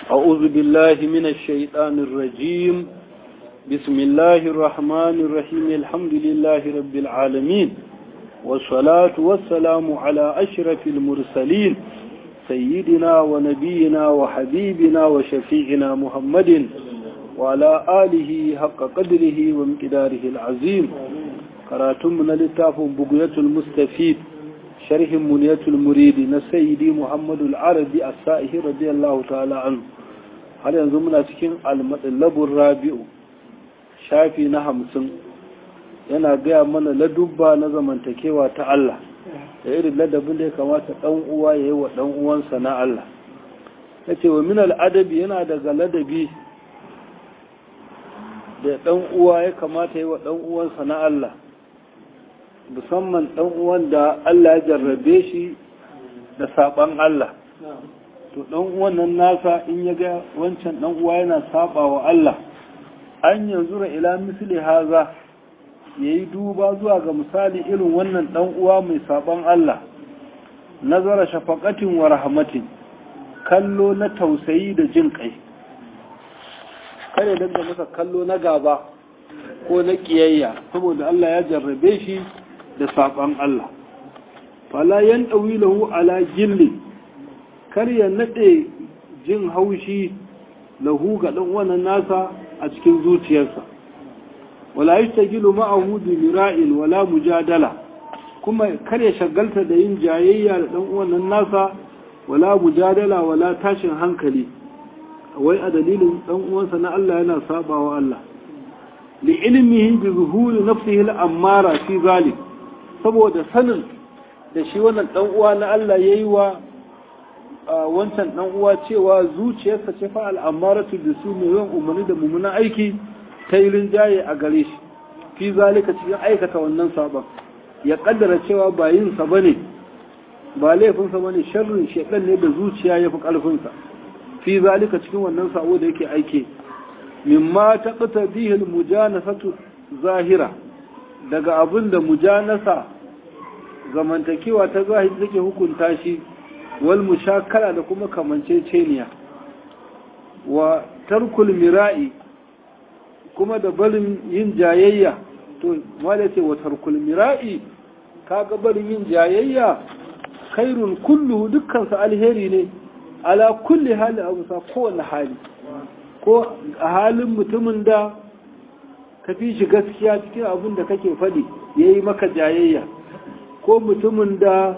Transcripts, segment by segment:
أعوذ بالله من الشيطان الرجيم بسم الله الرحمن الرحيم الحمد لله رب العالمين والصلاة والسلام على أشرف المرسلين سيدنا ونبينا وحبيبنا وشفيعنا محمد وعلى آله حق قدره وامتداره العظيم قراتم لتاف بقية المستفيد شرح منية المريد نسيدي محمد العربي السائه رضي الله تعالى عنه هل ينظمنا تكين المطلب الرابع شافي نهمسن yana gaya mana ladubba na zamantakewa ta Allah da irin ladabin da ya kamata ɗan uwa ya yi wa ɗan uwansa na Allah ya ce wa min al'adabi yana daga ladabi da ɗan uwa ya kamata ya yi wa ɗan uwansa na Allah musamman ɗan uwan da Allah ya jarrabe shi da saɓan Allah to ɗan uwan nan nasa in ya ga wancan ɗan uwa yana saɓa wa Allah an yanzu ila misli haza ya yi duba zuwa ga misali irin wannan ɗan uwa mai saɓon Allah nazara shafaƙatin wa rahmatin kallo na tausayi da jin ƙai kare daga masa kallo na gaba ko na ƙiyayya saboda Allah ya jarrabe shi da saɓon Allah fala yan ɗawi lahu ala gilli kar ya naɗe jin haushi lahu ga ɗan wannan nasa a cikin zuciyarsa wala yastagilu ma'ahu bi mira'in wala mujadala kuma kar ya shagalta da yin jayayya da dan uwan nasa wala mujadala wala tashin hankali wai a dalilin dan uwansa na Allah yana sabawa Allah li ilmihi bi zuhuri nafsihi al-ammara fi zalik saboda sanin da shi wannan dan uwa na Allah yayi wa wancan dan uwa cewa zuciyarsa ce fa al-ammaratu bisu mai yawan umarni da mummunan aiki ta yi rinjaye a gare shi fi zalika cikin aikata wannan sabon ya kaddara cewa ba yinsa ba ne ba laifinsa ba ne sharrin shekan ne da zuciya ya fi ƙarfinsa fi zalika cikin wannan sabo da yake aike mimma ta ƙata bihil mujanasatu zahira daga abin da mujanasa zamantakewa ta zahiri take hukunta shi wal mushakala da kuma kamanceceniya wa tarkul mira'i kuma da barin yin jayayya to wanda ce wa tarkul mira'i kaga barin yin jayayya khairun kulluhu dukkan sa alheri ne ala kulli hali abu sa kowane hali ko a halin mutumin da ka fi shi gaskiya cikin abin da kake faɗi ya yi maka jayayya ko mutumin da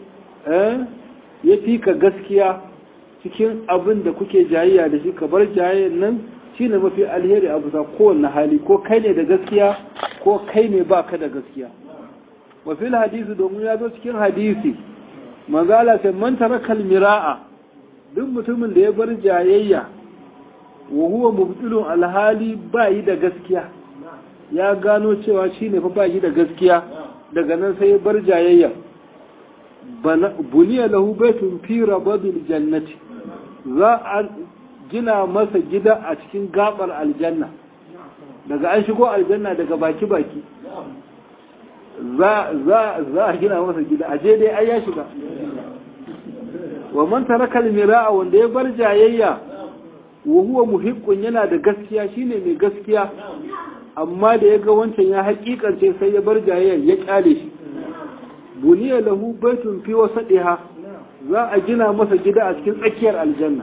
ya fi ka gaskiya cikin abin da kuke jayayya da shi ka bar jayayyan nan shi ne mafi alheri a bisa kowane hali ko kai ne da gaskiya ko kai ne ba ka da gaskiya wafil hadisi domin ya zo cikin hadisi manzala sai man tarakal mira'a duk mutumin da ya bar jayayya wa huwa mubtilun alhali ba yi da gaskiya ya gano cewa shi ne fa ba yi da gaskiya daga nan sai ya bar jayayya buniya lahu baitun fi rabadil jannati za a gina masa gida a cikin gabar aljanna daga an shigo aljanna daga baki-baki za a gina masa gida a dai ai ya shiga wa man taraka almira'a wanda ya bar jayayya wa huwa muhiqqun yana da gaskiya shine mai gaskiya amma da ya ga wancan ya hakikance sai ya bar jayayya ya kyale shi buniya lahu baitun fi wasadiha za a gina masa gida a cikin tsakiyar aljanna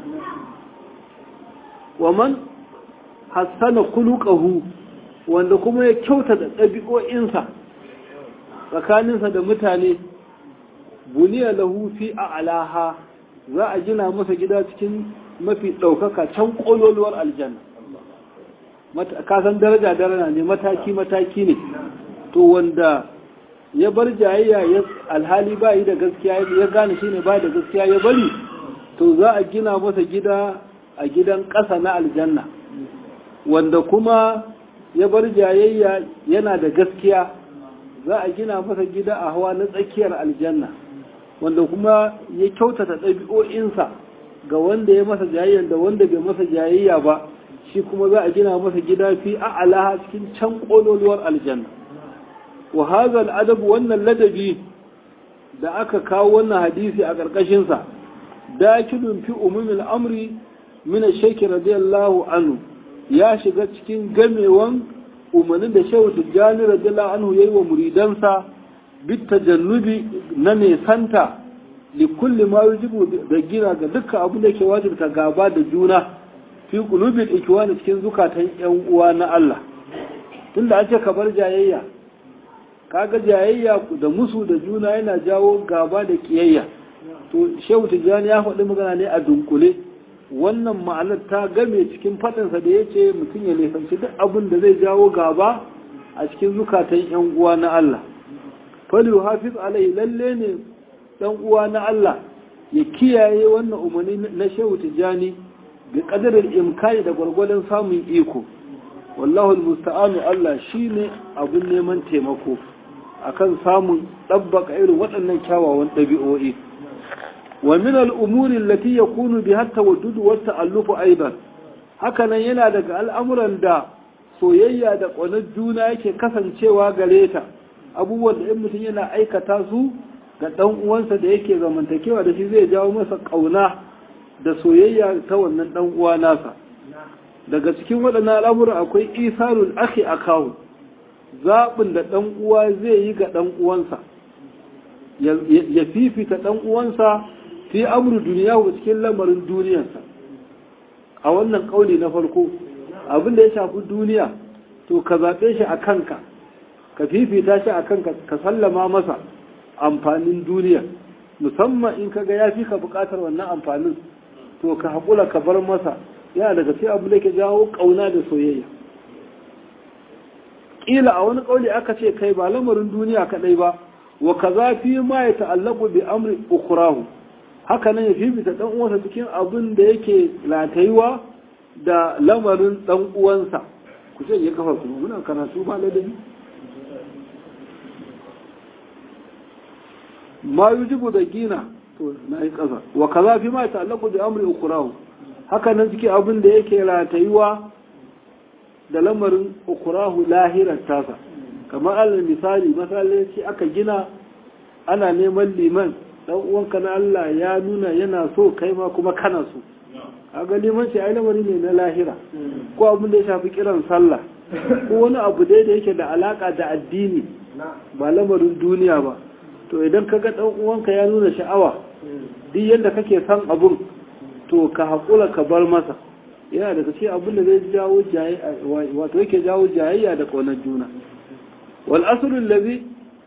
wa man hassana kulukahu wanda kuma ya kyauta da ɗabi'o'insa tsakaninsa da mutane buniya lahu fi a alaha za a gina masa gida cikin mafi ɗaukaka can ƙololuwar aljanna kasan daraja daraja ne mataki-mataki ne to wanda ya bar jayayya ya alhali ba yi da gaskiya ya gane shi ne ba da gaskiya ya bari to za a gina masa gida a gidan ƙasa na aljanna wanda kuma ya bar jayayya yana da gaskiya za a gina masa gida a hawa na tsakiyar aljanna wanda kuma ya kyautata ɗabi'o'insa ga wanda ya masa jayayya da wanda bai masa jayayya ba shi kuma za a gina masa gida fi a alaha cikin can ƙololuwar aljanna wa hazal adabu wannan ladabi da aka kawo wannan hadisi a ƙarƙashinsa dakilun fi umumin amri min shaykh radiyallahu anhu ya shiga cikin gamewan umarnin da shehu tijjani radiyallahu anhu yayi wa muridansa bit tajannubi na nesanta li kulli ma yujibu da gina ga dukkan abu da ke wajibta gaba da juna fi qulubil ikwani cikin zukatan yan uwa na Allah tunda an ce ka bar jayayya kaga jayayya da musu da juna yana jawo gaba da kiyayya to shehu tijjani ya faɗi magana ne a dunkule wannan ma'anar ta game cikin faɗinsa da ya ce mutum ya nisanci duk abin da zai jawo gaba a cikin zukatan yan uwa na Allah faliyu hafiz alai lalle ne dan uwa na Allah ya kiyaye wannan umarni na shehu tijjani bi qadarin imkani da gwargwadon samun iko wallahu almusta'anu Allah shine abun neman taimako akan samun dabbaka irin waɗannan kyawawan ɗabi'o'i wa min al'umuri allati yakunu biha tawaddud wa ta'alluf aidan hakanan yana daga al'amuran da soyayya da ƙaunar juna yake kasancewa gare ta abubuwan da in mutum yana aikata su ga ɗan uwansa da yake zamantakewa da shi zai jawo masa ƙauna da soyayya ta wannan ɗan uwa nasa daga cikin waɗannan al'amuran akwai isarul akhi akahu zaɓin da ɗan uwa zai yi ga ɗan uwansa ya fifita ɗan uwansa fi amru duniya wa cikin lamarin duniyarsa a wannan ƙauli na farko abin da ya shafi duniya to ka zaɓe shi a kanka ka fifita shi a kanka ka sallama masa amfanin duniya musamman in kaga ya fi ka buƙatar wannan amfanin to ka haƙula ka bar masa yana daga sai abu da ke jawo ƙauna da soyayya ƙila a wani ƙauli aka ce kai ba lamarin duniya kaɗai ba wa kaza fi ma ya ta'allaku bi amri ukhrahu haka nan ya fifita dan uwansa cikin abin da yake latayuwa da lamarin dan uwansa ku ce ya kafa ku muna karatu ba ladabi ma yujibu da gina to na yi kasa wa kaza fi ma ya ta'allaku bi amri ukhrahu haka nan cikin abin da yake latayuwa da lamarin ukhrahu lahirar tasa kamar alal misali masallaci aka gina ana neman liman dan uwanka na Allah ya nuna yana so kai ma kuma kana so kaga liman shi ai lamari ne na lahira ko abin da ya shafi kiran sallah ko wani abu dai da yake da alaka da addini ba lamarin duniya ba to idan kaga dan uwanka ya nuna sha'awa duk yadda kake son abun to ka haƙura ka bar masa yana daga cikin abin da zai jawo wato yake jawo jayayya da ƙaunar juna والأصل الذي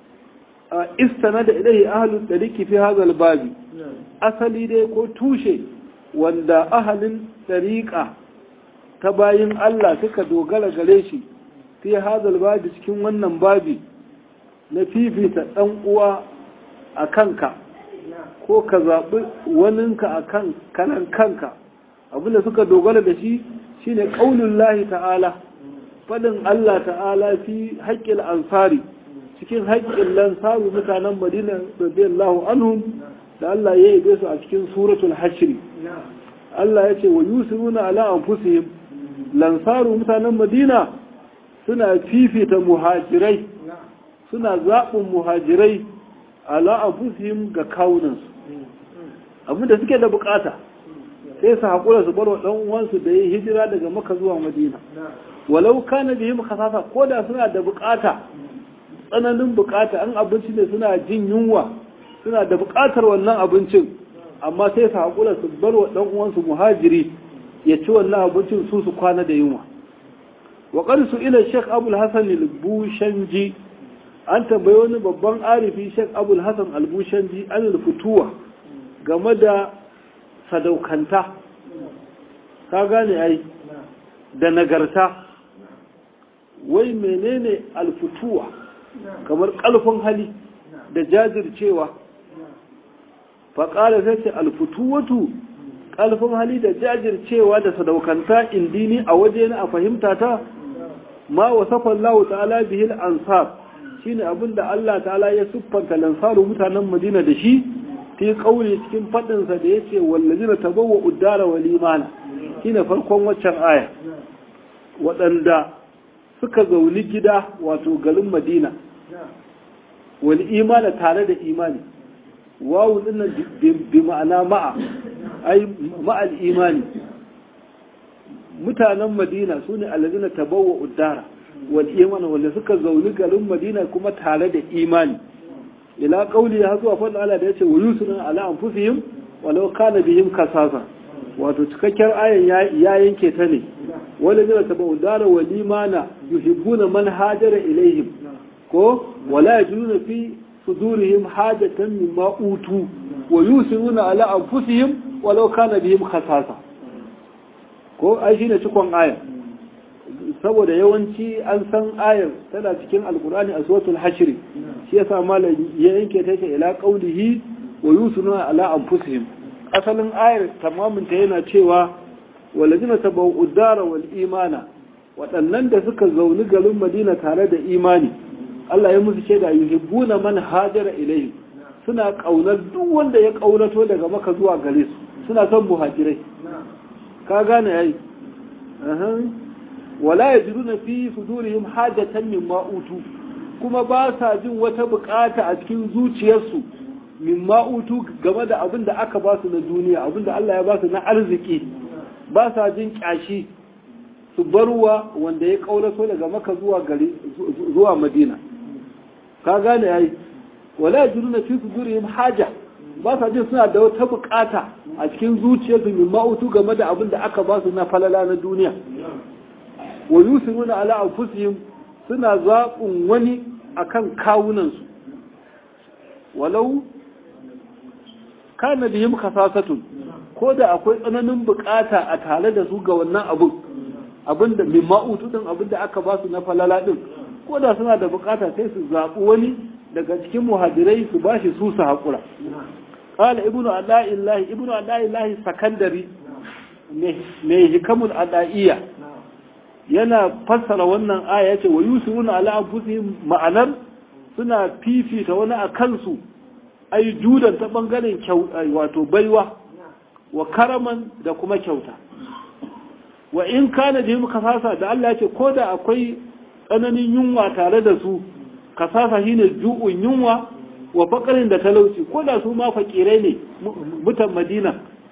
استند إليه أهل الطريق في هذا الباب أصلي دي كو توشي وندا أهل الطريقة تباين الله سكا دوغل غليشي في هذا الباب cikin wannan babi na fifita ɗan uwa a kanka ko ka zaɓi waninka a kan kanan kanka abinda suka dogara da shi shine ƙaunin lahi ta'ala faɗin Allah ta'ala fi haƙƙin ansari cikin haƙƙin lansaru mutanen madina radiyallahu anhum da Allah ya yi su a cikin suratul hashri Allah ya ce wa yusiruna ala anfusihim lansaru mutanen madina suna fifita muhajirai suna zaɓin muhajirai ala anfusihim ga kawunansu abinda suke da bukata sai su haƙura su bar wa ɗan uwansu da ya hijira daga maka zuwa madina walau kana bihim khasasa ko da suna da bukata tsananin bukata an abinci ne suna jin yunwa suna da bukatar wannan abincin amma sai su haƙura su bar wa ɗan uwansu muhajiri ya ci wannan abincin su su kwana da yunwa wa su ila Sheikh Abul Hasan al-Bushanji an tambayi wani babban arifi Sheikh Abul Hasan al-Bushanji an fituwa game da sadaukanta ka gane ai da nagarta wai menene alfutuwa kamar ƙalfin hali da jajircewa faƙala sai ce alfutuwatu ƙalfin hali da jajircewa da sadaukanta indini a waje na a fahimta ta ma wasafan lahu ta'ala bihil ansar shine abinda Allah ta'ala ya siffanta lansaru mutanen Madina da shi fi kauli cikin faɗinsa da yace wallazina tabawwa uddara wal imana shine farkon waccan aya waɗanda suka zauni gida wato garin madina wani imana tare da imani wawu dinnan bi ma'ana ma'a ai ma'al imani mutanen madina su ne alladina tabawwa uddara wal iman wanda suka zauni garin madina kuma tare da imani ila qauli ya zuwa fa Allah da yace wa yusuna ala anfusihim walau kana bihim kasasa wato cikakkiyar ayan ya yanke ta ne wanda zai taba udara wa limana yuhibbuna man hajara ilaihim ko wala yajiduna fi sudurihim hajatan mimma utu wa yusiruna ala anfusihim walau kana bihim khasasa ko ai shine cikon ayan saboda yawanci an san ayar tana cikin alkurani a suratul hashr shi yasa malam ya yanke ta ce ila qaulihi wa yusiruna ala anfusihim asalin ayar tamamin ta yana cewa walajina tabau udara wal imana waɗannan da suka zauni garin madina tare da imani Allah ya musu shaida yuhibbuna man hajara ilayhim suna kaunar duk wanda ya kaunato daga maka zuwa gare su suna son muhajirai ka gane yayi wala yajiduna fi sudurihim hajatan mimma utu kuma ba sa jin wata bukata a cikin zuciyarsu mimma utu game da abin da aka ba su na duniya abin da Allah ya ba su na arziki ba sa jin kyashi su barwa wanda ya kaulaso daga maka zuwa gari zuwa madina ka gane yayi wala yajiduna fi sudurihim haja ba sa jin suna da wata bukata a cikin zuciyarsu mimma utu game da abin da aka ba su na falala na duniya wa yusiruna ala anfusihim suna zaɓin wani akan kawunansu walau kana bihim khasasatun ko da akwai tsananin bukata a tare da su ga wannan abun abinda min ma'utu din abinda aka ba su na falala din ko da suna da bukata sai su zaɓi wani daga cikin muhajirai su bashi su su haƙura qala ibnu adaillahi ibnu adaillahi sakandari mai hikamul adaiya yana fassara wannan aya yace wa yusiruna ala anfusihim ma'anar suna fifita wani a kansu ai judan ta bangaren wato baiwa wa karaman da kuma kyauta wa in kana da mu kasasa da Allah ya ce ko da akwai tsananin yunwa tare da su kasasa shine ju'un yunwa wa fakarin da talauci ko da su ma fakirai ne mutan Madina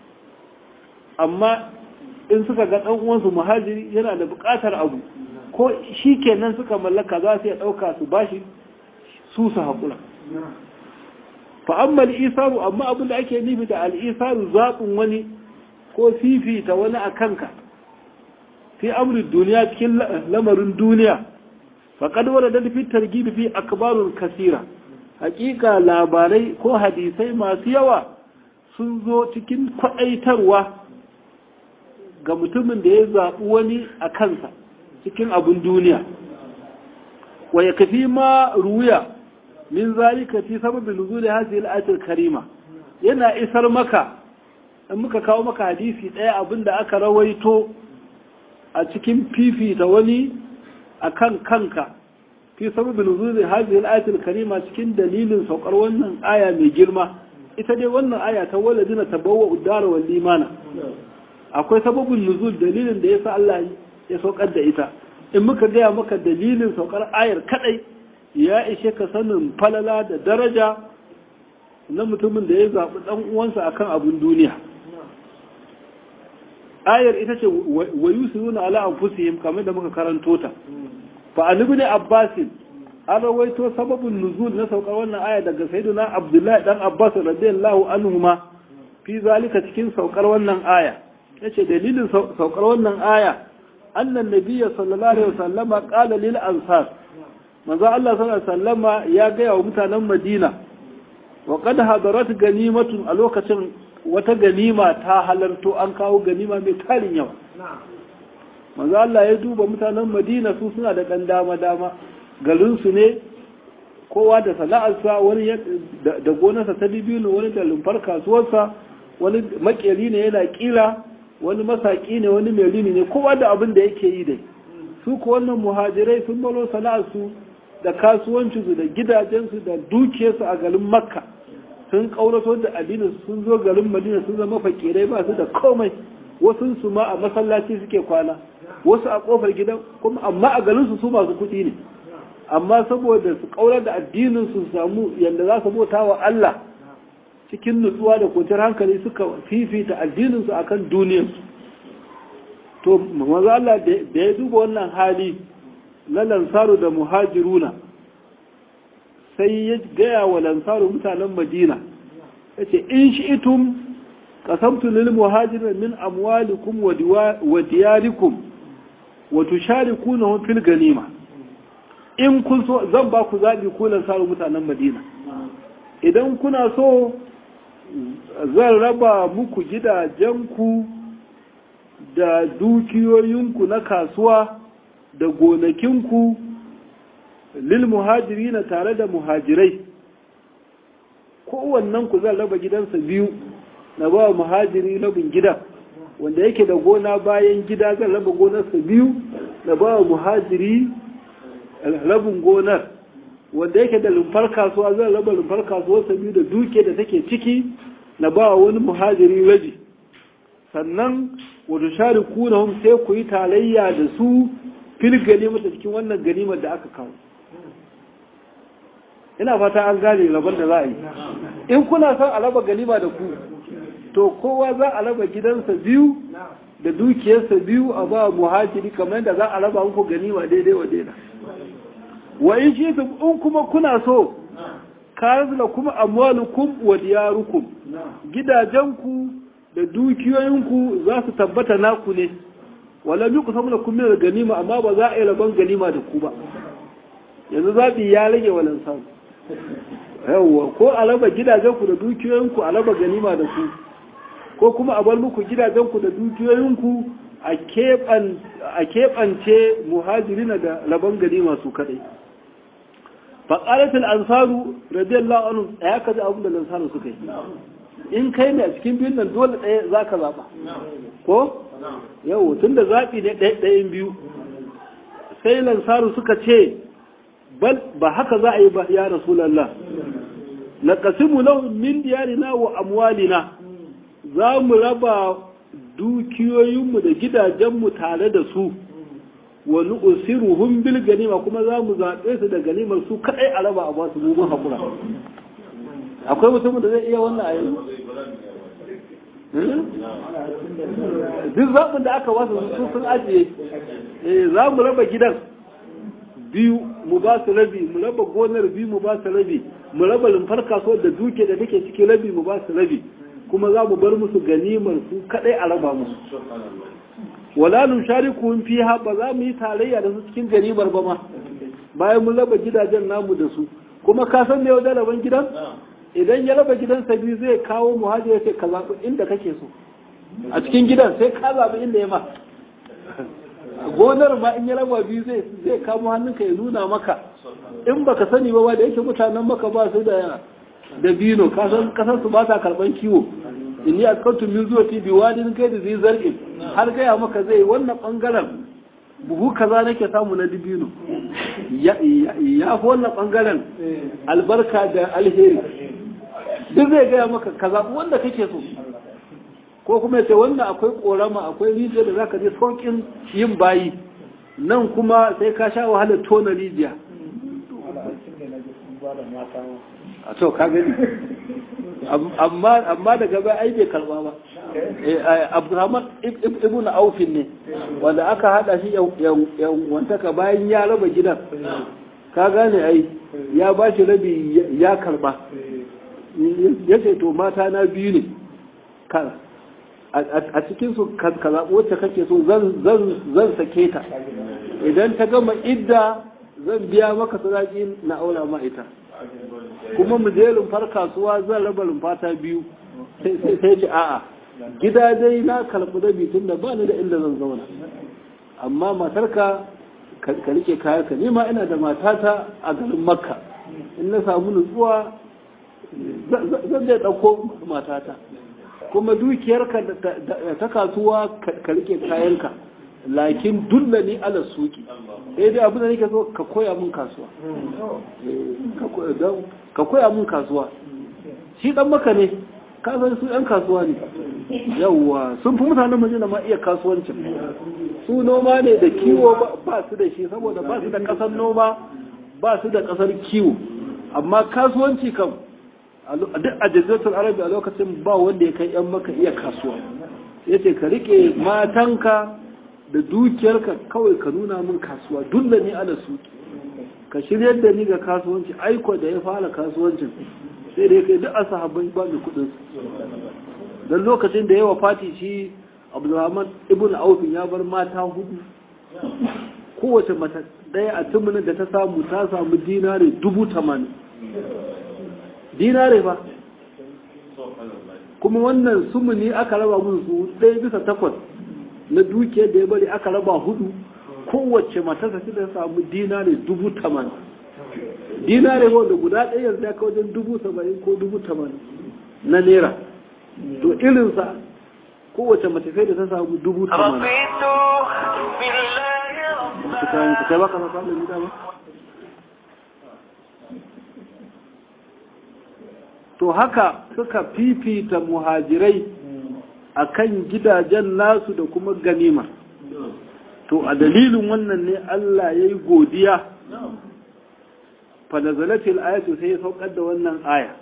amma in suka ga dan uwansu muhajiri yana da bukatar abu ko shi kenan suka mallaka za su ya dauka su bashi su su haƙura fa'ammal isaru amma abin da ake nufi da al'isaru zaɓin wani ko fifita wani a kanka fi amurin duniya cikin lamarin duniya faƙad wadda da fi targibi fi akbarun kasira hakika labarai ko hadisai masu yawa sun zo cikin kwaɗaitarwa ga mutumin da ya zaɓi wani a kansa cikin abin duniya wa ya kafi ma ruya min zalika fi sababin nuzuli hadhihi al-ayatul karima yana isar maka in muka kawo maka hadisi ɗaya abinda aka rawaito a cikin fifita wani akan kanka fi sababin nuzuli hadhihi al-ayatul karima cikin dalilin saukar wannan aya mai girma ita dai wannan aya ta waladina tabawwa udara wal limana akwai sababin nuzul dalilin da yasa Allah ya saukar da ita in muka gaya maka dalilin saukar ayar kadai ya ishe ka sanin falala da daraja na mutumin da ya zaɓi ɗan uwansa akan abin duniya ayar ita ce wa yusiruna ala anfusihim kamar da muka karanto ta fa an ibn abbas an rawaito sababin nuzul na saukar wannan aya daga sayyidina abdullahi dan abbas radiyallahu anhuma fi zalika cikin saukar wannan aya yace dalilin saukar wannan aya annan nabiyya sallallahu alaihi wasallama qala lil ansar manzo Allah sallallahu alaihi wasallama ya gaya wa mutanen Madina wa qad hadarat ganimatun a lokacin wata ganima ta halarto an kawo ganima mai tarin yawa manzo Allah ya duba mutanen Madina su suna da dan dama dama garin su ne kowa da sana'arsa wani da gonarsa ta dibino wani da lumfar kasuwarsa wani makeri ne yana kira wani masaki ne wani mai rini ne kowa da abin da yake yi dai su ko wannan muhajirai sun balo sana'arsu da kasuwancinsu da gidajensu da dukiyarsu a garin makka sun kaurato da addinin sun zo garin madina sun zama fakirai ba su da komai wasu su ma a masallaci suke kwana wasu a kofar gidan kuma amma a garin su su masu kuɗi ne amma saboda su kaurar da addinin su samu yadda za su bauta wa Allah cikin nutsuwa da kwanciyar hankali suka fifita addinin su akan duniyarsu to maza Allah da ya duba wannan hali na lansaru da muhajiruna sai ya gaya wa lansaru mutanen madina ya ce in shi itum kasamtu lil muhajirin min amwalikum wa diyarikum wa tusharikunahum fil ganima in kun so zan ba ku zabi ku lansaru mutanen madina idan kuna so zan raba muku gidajenku da dukiyoyinku na kasuwa da gonakinku lil muhajiri na tare da muhajirai kowannen ku zan raba gidansa biyu na ba muhajiri rabin gida wanda yake da gona bayan gida zan raba gonarsa biyu na ba muhajiri rabin gonar wanda yake da lumfar kasuwa zan raba lumfar kasuwarsa biyu da duke da take ciki na ba wani muhajiri rabi sannan wata shari kunahun sai ku yi talayya da su fil ganimar da cikin wannan ganimar da aka kawo ina fata an gane rabon da za a yi in kuna son a raba ganima da ku to kowa za a raba gidansa biyu da dukiyarsa biyu a ba muhajiri kamar yadda za a raba muku ganima daidai wa daidai wa in shi in kuma kuna so karzula kuma amwalukum wa diyarukum gidajenku da dukiyoyinku za su tabbata naku ne wala bi ku samu da kun da ganima amma ba za a yi rabon ganima da ku ba yanzu zaɓi ya rage walan samu yawwa ko a raba gidajenku da dukiyoyinku a raba ganima da ku ko kuma a bar muku gidajenku da dukiyoyinku a keɓance muhajirina da rabon ganima su kaɗai faƙaratul ansaru radiyallahu anhu ya kaji abin da lansaru suka yi in kai ne a cikin biyun nan dole ɗaya za ka zaɓa ko yau tun da zaɓi ne ɗayan biyu sai lansaru suka ce ba haka za a yi ba ya rasulallah na kasimu lahu min diyarina wa amwalina za mu raba dukiyoyinmu da gidajenmu tare da su wani usiruhun bil ganima kuma za mu zaɓe su da ganimar su kaɗai a raba a ba su mugun haƙura akwai mutumin da zai iya wannan a yanzu duk zaɓin da aka wasu su sun ajiye za mu raba gidan biyu mu ba su rabi mu raba gonar biyu mu ba su rabi mu raba lumfar kasuwar da duke da take cikin rabi mu ba su rabi kuma za mu bar musu ganimar su kadai a raba musu wala nushariku fiha ba za mu yi tarayya da su cikin ganimar ba ma bayan mun raba gidajen namu da su kuma ka san me yau da raban gidan idan ya raba gidansa biyu zai kawo muhajir sai ka zaɓi inda kake so a cikin gidan sai ka zaɓi inda ya ma gonar ma in ya raba biyu zai zai kamo hannunka ya nuna maka in baka sani ba da yake mutanen maka ba su da da bino kasan kasar su ba ta karban kiwo in yi askantu min zuwa ti biwadin kai da zai zargin har gaya maka zai wannan bangaren buhu kaza nake samu na dibino ya fi wannan bangaren albarka da alheri duk zai gaya maka kaza wanda kake so ko kuma ya ce wannan akwai korama akwai rijiya da zaka je saukin yin bayi nan kuma sai ka sha wahalar tona rijiya a to ka gani amma daga bai ai bai karba ba abdurrahman ibn aufin ne wanda aka hada shi wantaka bayan ya raba gidan ka gane ai ya ba shi rabi ya karba ya ce to mata na biyu ne kara a cikinsu ka zaɓi wacce kake so zan sake ta idan ta gama idda zan biya maka sadaki na aura ma ita kuma mu je rumfar kasuwa zan raba rumfata biyu sai ce a'a gida dai na karɓi rabi tun da ba ni da inda zan zauna amma matarka ka rike kaya ka nema ina da matata a garin makka in na samu nutsuwa zan zai ɗauko matata kuma dukiyarka ta kasuwa ka rike kayanka lakin dulla ni ala suki sai dai abin da nake so ka koya mun kasuwa ka koya mun kasuwa shi dan maka ne ka san su yan kasuwa ne yawwa sun fi mutanen madina ma iya kasuwancin su noma ne da kiwo ba su da shi saboda ba su da kasar noma ba su da kasar kiwo amma kasuwanci kam duk a jazzatul arabi a lokacin ba wanda ya kai yan maka iya kasuwa ya ce ka rike matanka da dukiyarka kawai ka nuna min kasuwa dulla ni ala su ka shiryar da ni ga kasuwanci aiko da ya fara kasuwancin sai da ya kai duk asahabbai ba mai kudin don lokacin da yawa fati shi abdulrahman ibn aufin ya bar mata hudu kowace mata ɗaya a tumunin da ta samu ta samu dinare dubu tamanin dinare ba kuma wannan sumuni aka raba musu su ɗaya bisa takwas na dukiyar da ya bari aka raba hudu kowace matarsa ta ta samu dinare dubu tamanin dinare wanda guda ɗaya yanzu ya kawo wajen dubu saba'in ko dubu tamanin na naira to irinsa kowace matafai da ta samu dubu tamanin kai baka sa samun gida ba to haka suka fifita muhajirai akan gidajen nasu da kuma ganima to a dalilin wannan ne Allah ya yi godiya fanazalatil ayatu sai ya saukar da wannan aya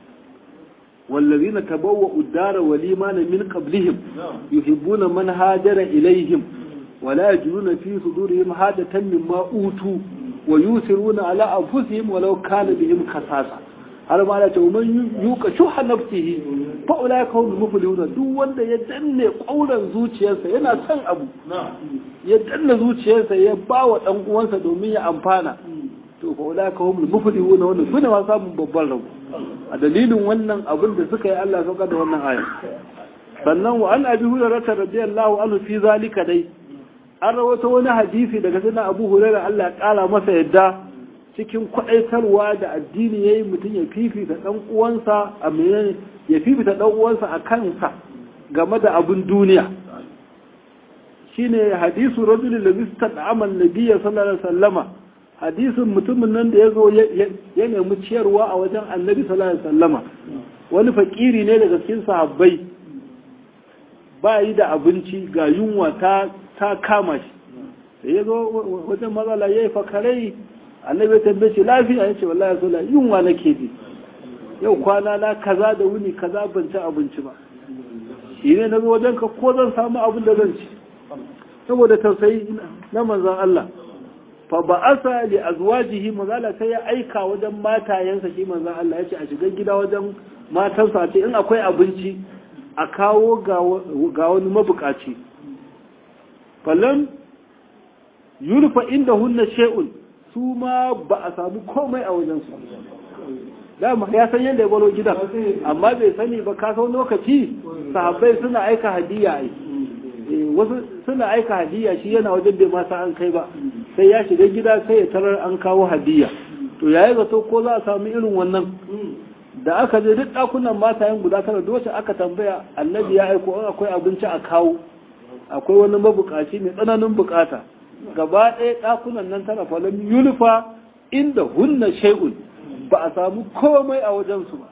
wallazina tabawwa'u ad-dara wal imana min qablihim yuhibbuna man hajara ilayhim ولا يجدون في صدورهم حاجة مما أوتوا ويوسرون على أنفسهم ولو كان بهم خصاصة har ma da man yuka shuha nafsihi fa ulai ka hum muflihun duk wanda ya danne kauran zuciyarsa yana son abu ya danne zuciyarsa ya ba wa dan uwansa domin ya amfana to fa ulai ka hum muflihun wannan sune ma samun babban rabo a dalilin wannan abin da suka yi Allah sauka da wannan aya sannan wa an abi hurairah radiyallahu anhu fi zalika dai an rawato wani hadisi daga sunan abu hurairah Allah ya kara masa yadda cikin kwaɗaitarwa da addini ya yi mutum ya fifita ɗan uwansa a menene ya fifita ɗan uwansa a kansa game da abin duniya shine hadisu rajulun da zista da amal nabiya sallallahu alaihi wasallama hadisin mutumin nan da ya zo ya nemi ciyarwa a wajen annabi sallallahu alaihi wasallama wani fakiri ne daga cikin sahabbai ba yi da abinci ga yunwa ta ta kama shi sai ya zo wajen matsala ya yi fakarai annabi ya tambaye shi lafiya ya ce wallahi so la yunwa nake ji yau kwana na kaza da wuni kaza ban ci abinci ba shi ne na zo wajen ka ko zan samu abin da zan ci saboda tausayi na manzon Allah fa ba'asa li azwajihi manzala sai ya aika wajen matayensa shi manzon Allah ya ce a shiga gida wajen matansa a ce in akwai abinci a kawo ga wani mabukaci falan yulfa inda hunna shay'un su ma ba a samu komai a wajensu dama ya san yadda ya balo gidan amma bai sani ba ka sau lokaci sahabbai suna aika hadiya ai wasu suna aika hadiya shi yana wajen bai masa an kai ba sai ya shiga gida sai ya tarar an kawo hadiya to yayi zato ko za a samu irin wannan da aka je duk ɗakunan matayen guda tara dole aka tambaya annabi ya aiko in akwai abinci a kawo akwai wani mabukaci mai tsananin bukata gaba ɗaya ɗakunan nan tana falon yulfa inda hunna shay'un ba a samu komai a wajensu ba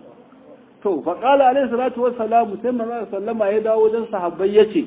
to faƙala alaihi salatu wassalamu sai manzo sallama ya dawo wajen sahabbai yace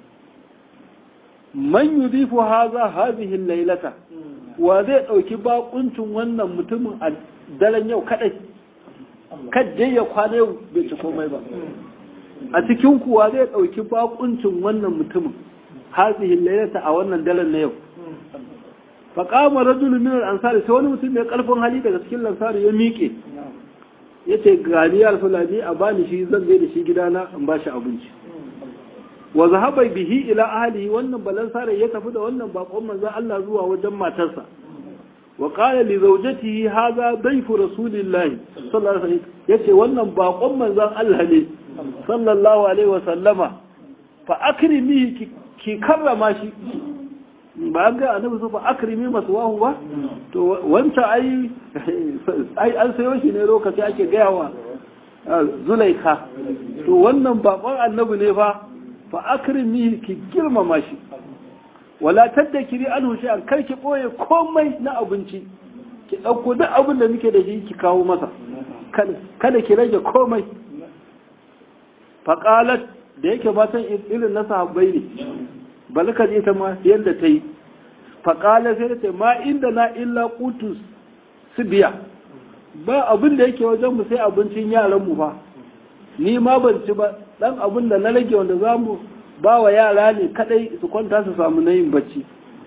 man yudifu haza hadhihi laylata wa zai dauki bakuncin wannan mutumin a daren yau kadai kadde ya kwana yau bai ci komai ba a cikin kuwa zai dauki bakuncin wannan mutumin hadhihi laylata a wannan daren na yau fa qama rajulun min al-ansari sai wani mutum mai karfin hali daga cikin lansari ya miƙe yace gani ya rasulani a bani shi zan je da shi gidana in ba shi abinci wa zahaba bihi ila ahlihi wannan balansare ya tafi da wannan bakon manzon Allah zuwa wajen matarsa wa qala li zawjatihi hadha dayfu rasulillahi sallallahu alaihi wasallam yace wannan bakon manzon Allah ne sallallahu alaihi wasallama fa akrimihi ki karrama shi ba ga annabi su fa akrimi maswahu ba to wanta ai ai an sayo shi ne lokaci ake gaya wa zulaika to wannan bakon annabi ne fa fa akrimi ki girmama shi wala taddakiri anhu shay'an kar ki boye komai na abinci ki dauko duk abin da muke da shi ki kawo masa kada ki rage komai fa qalat da yake matan irin na sahabbai ne balka ita ma yadda ta yi faƙala sai ta ma inda na illa kutus su biya ba abin da yake wajen mu sai abincin yaran mu ba ni ma ban ci ba dan abin da na rage wanda za mu ba wa yara ne kadai su kwanta su samu na yin bacci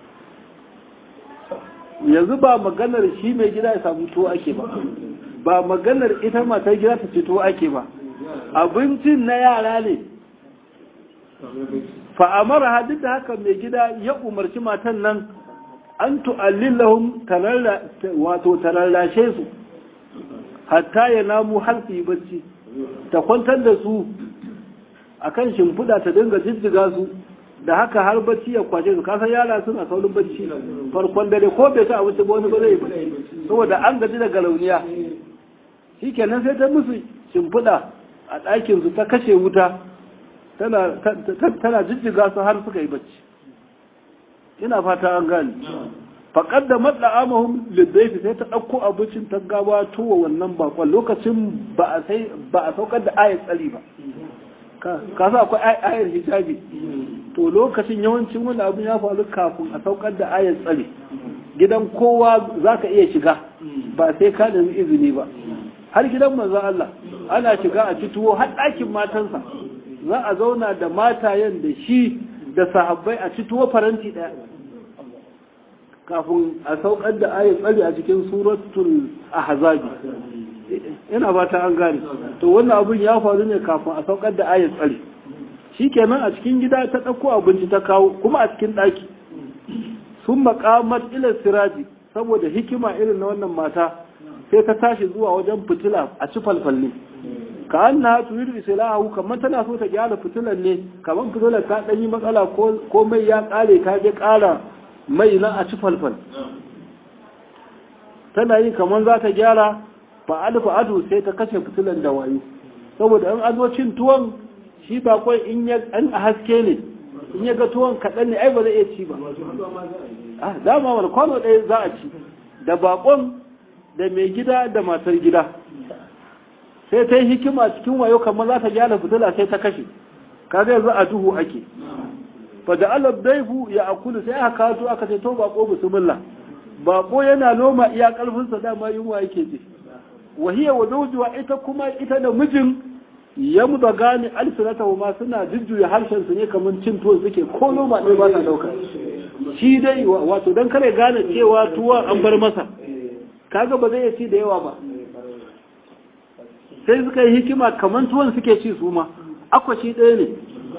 yanzu ba maganar shi mai gida ya samu tuwo ake ba ba maganar ita matar gida ta ce tuwo ake ba abincin na yara ne fa'amara hadin da haka mai gida ya umarci matan nan an tu'allilahum wato tararrashe su hatta ya namu har su yi bacci ta kwantar da su akan shimfiɗa ta dinga jijjiga su da haka har bacci ya kwace su kasan yara suna saurin bacci farkon dare ko bai ta abinci ba wani ba zai bacci saboda an gaji daga launiya shi kenan sai ta musu shimfiɗa a ɗakin su ta kashe wuta tana jijjiga su har suka yi bacci ina fata an gane faƙar da matsa amahun liddaifi sai ta ɗauko abincin ta gabato wa wannan bakon lokacin ba a saukar da ayar tsari ba ka sa akwai ayar hijabi to lokacin yawancin wani abin ya faru kafin a saukar da ayar tsari gidan kowa za ka iya shiga ba sai ka nemi izini ba har gidan manzan Allah ana shiga a fituwo har ɗakin matansa za a zauna da matayen da shi da sahabbai a fituwo faranti ɗaya kafin a saukar da ayat tsari a cikin suratul ahzabi ina ba ta an gane to wannan abin ya faru ne kafin a saukar da ayat tsari shikenan a cikin gida ta ɗauko abinci ta kawo kuma a cikin ɗaki sun maƙamar ila siraji saboda hikima irin na wannan mata sai ta tashi zuwa wajen fitila a ci falfalle ka an na turidu islahu kamar tana so ta gyara fitilan ne kamar fitilar ta ɗanyi matsala ko mai ya ƙare ta je ƙara mai na a ci falfal tana yi kamar za ta gyara ba alfa ado sai ta kashe fitilan da wayo saboda an azo cin tuwon shi bakon in ya an a haske ne in ya ga tuwon kaɗan ne ai ba zai iya ci ba ah dama wani kwano ɗaya za a ci da bakon da mai gida da matar gida sai ta yi hikima cikin wayo kamar za ta gyara fitila sai ta kashe kaga yanzu a duhu ake fa da alab daifu ya akulu sai aka kawo aka ce to bako bismillah bako yana noma iya karfin sa dama yunwa yake ji wahiya wa zawjuha ita kuma ita da mijin ya mu da gane alsinata ma suna jujjuya harshen su ne kamar cin tuwo suke ko noma ɗaya ba sa dauka shi dai wato dan kare gane cewa tuwa an bar masa kaga ba zai ci da yawa ba sai suka yi hikima kamar tuwon suke ci su ma akwashi ɗaya ne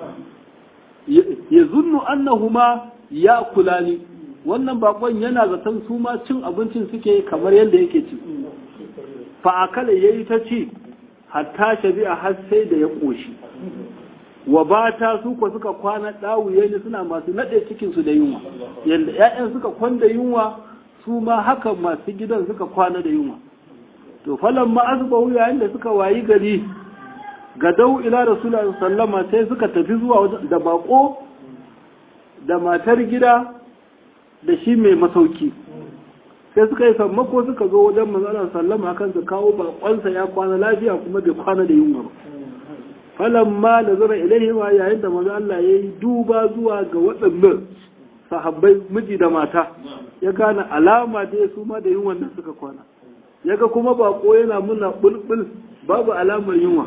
ya zunnu annahuma ya kula ni wannan bakon yana zaton su ma cin abincin suke kamar yadda yake ci fa akala yayi ta ci hatta shabi'a har sai da ya koshi wa bata su ko suka kwana dawuye ne suna masu nade cikin su da yunwa yanda ƴaƴan suka kwanda yunwa su ma haka masu gidan suka kwana da yunwa to falan ma asbahu yayin da suka wayi gari ga dau ila rasulullahi sallama sai suka tafi zuwa da bako da matar gida da shi mai masauki sai suka yi sammako suka zo wajen manzalar sallama kan su kawo bakonsa ya kwana lafiya kuma bai kwana da yunwa ba falan ma da zura ilaihi ma yayin da manzo Allah ya yi duba zuwa ga waɗannan sahabbai miji da mata ya gane alama da su ma da yunwan nan suka kwana yaga kuma bako yana muna bulbul babu alamar yunwa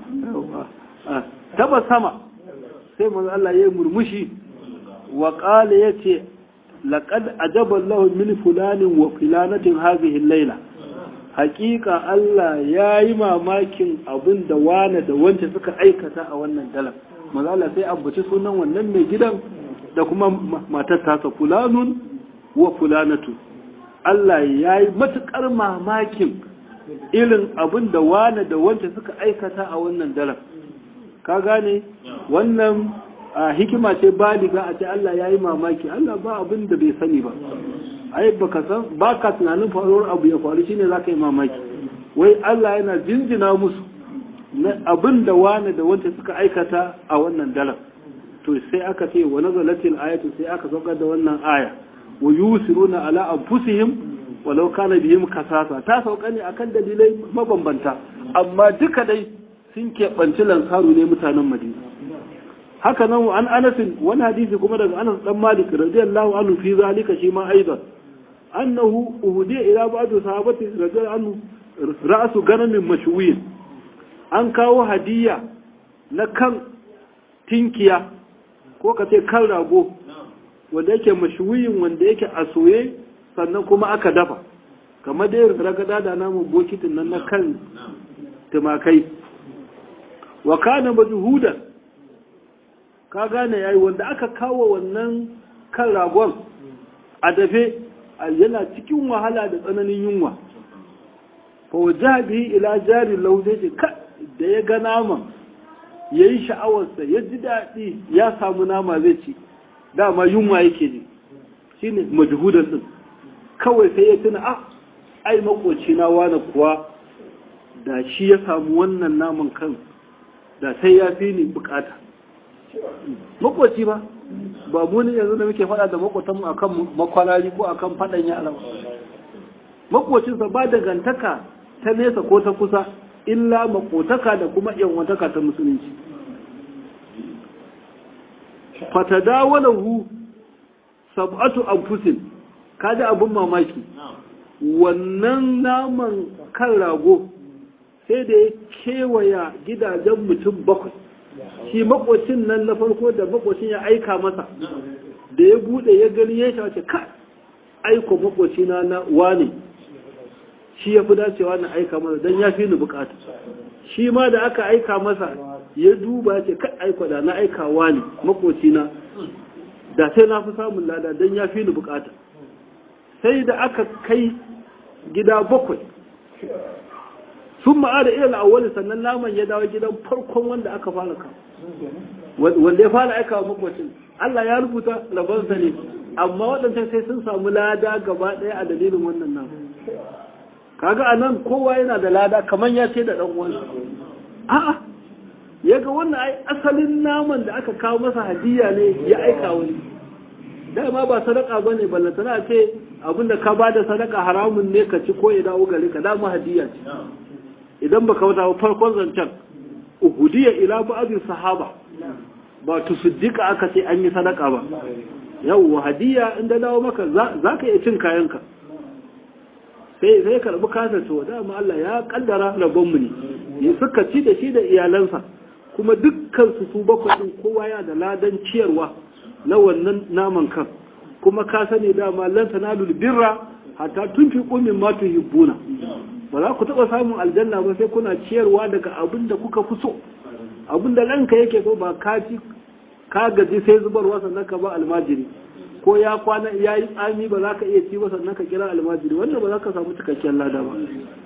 taba sama sai manzo Allah ya murmushi wa qala yace laqad ajaba Allah min fulanin wa fulanatin hadhihi al-laila haqiqa Allah yayi mamakin abin da wane da wanda suka aikata a wannan dalar manzo Allah sai ambaci sunan wannan mai gidan da kuma matar tasa fulanun wa fulanatu Allah yayi matukar mamakin irin abin da wane da wanda suka aikata a wannan dalar ka gane wannan a hikima ce baliga a ce Allah ya yi mamaki Allah ba abin da bai sani ba ai baka san ba ka tunanin faruwar abu ya faru shine za ka yi mamaki wai Allah yana jinjina musu na abin da wane da wanda suka aikata a wannan dalar to sai aka ce wa nazalatil ayatu sai aka saukar da wannan aya wa yusiruna ala anfusihim walau kana bihim kasasa ta sauka ne akan dalilai mabambanta amma duka dai sun keɓanci lansaru ne mutanen madina haka nan an anasin wani hadisi kuma daga anas dan malik radiyallahu anhu fi zalika shi ma aidan annahu uhudiya ila ba'd sahabati radiyallahu anhu ra'su ganamin mashwiyin an kawo hadiya na kan tinkiya ko ka ce kan rago wanda yake mashuyin wanda yake a soye sannan kuma aka dafa kamar dai ragada da namun bokitin nan na kan tumakai wa kana majhudan ka gane yayi wanda aka kawo wannan kan ragon a dafe yana cikin wahala da tsananin yunwa fa wajabi ila jari lauze ka da ya ga naman yayi sha'awarsa ya ji daɗi ya samu nama zai ci dama yunwa yake ji shine majhudan din kawai sai ya tuna ah ai makoci na wani kuwa da shi ya samu wannan naman kan da sai ya fi ni bukata makoci ba ba mu ne yanzu da muke fada da makotanmu akan makwarari ko akan fadan yara makocinsa ba dangantaka ta nesa ko ta kusa illa makotaka da kuma yanwantaka ta musulunci fatadawalahu sab'atu anfusin kaji abun mamaki wannan naman kan rago sai da ya kewaya gidajen mutum bakwai shi makocin nan na farko da makocin ya aika masa da ya bude ya gani ya shawace ka aiko makocina na wane shi ya fi dacewa na aika masa don ya fi ni bukata shi ma da aka aika masa ya duba ce ka aiko da na aika wane makocina da sai na fi samun lada don ya fi ni bukata sai da aka kai gida bakwai sun ma'ada ilal awwali sannan naman ya dawo gidan farkon wanda aka fara kawo wanda ya fara aika wa makwacin Allah ya rubuta labansa ne amma waɗancan sai sun samu lada gaba ɗaya a dalilin wannan naman kaga a nan kowa yana da lada kamar ya ce da ɗan uwansa a'a ya ga wannan ai asalin naman da aka kawo masa hadiya ne ya aika wani dama ba sadaka ba ne ballantana ce abinda ka ba da sadaka haramun ne ka ci ko ya dawo gare ka dama hadiya ce idan baka wata farkon zancen uhudiya ila ba'd sahaba ba tusiddiqa aka ce an yi sadaka ba yawwa hadiya inda dawo maka za ka iya cin kayanka sai sai karbi kasa to dama Allah ya kaddara rabon mu ne suka ci da shi da iyalansa kuma dukkan su su bakwai din kowa ya da ladan ciyarwa na wannan naman kan kuma ka sani dama lan tanalul birra hatta tunfiqu mimma tuhibbuna ba za ku taɓa samun aljanna ba sai kuna ciyarwa daga abin da kuka fi so abin da ranka yake so ba ka ci ka gaji sai zubarwa sannan ka ba almajiri ko ya kwana ya yi tsami ba za ka iya ci ba sannan ka kira almajiri wannan ba za ka samu cikakken lada ba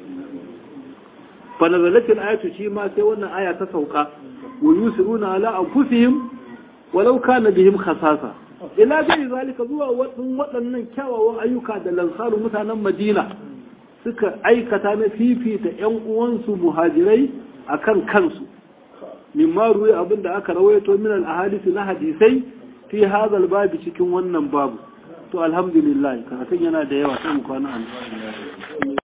fa nazalatil ayatu shi ma sai wannan aya ta sauka wa yusiruna ala anfusihim walau kana bihim khasasa ila gari zalika zuwa waɗannan kyawawan ayyuka da lansaru mutanen madina suka aikata na fifita ‘yan uwansu muhajirai a kan kansu, mimma ruwa abin da aka rawaito min al'ahadisi na hadisai fi hazal babi cikin wannan babu. To, alhamdulillah, karatun yana da yawa sai mu kwana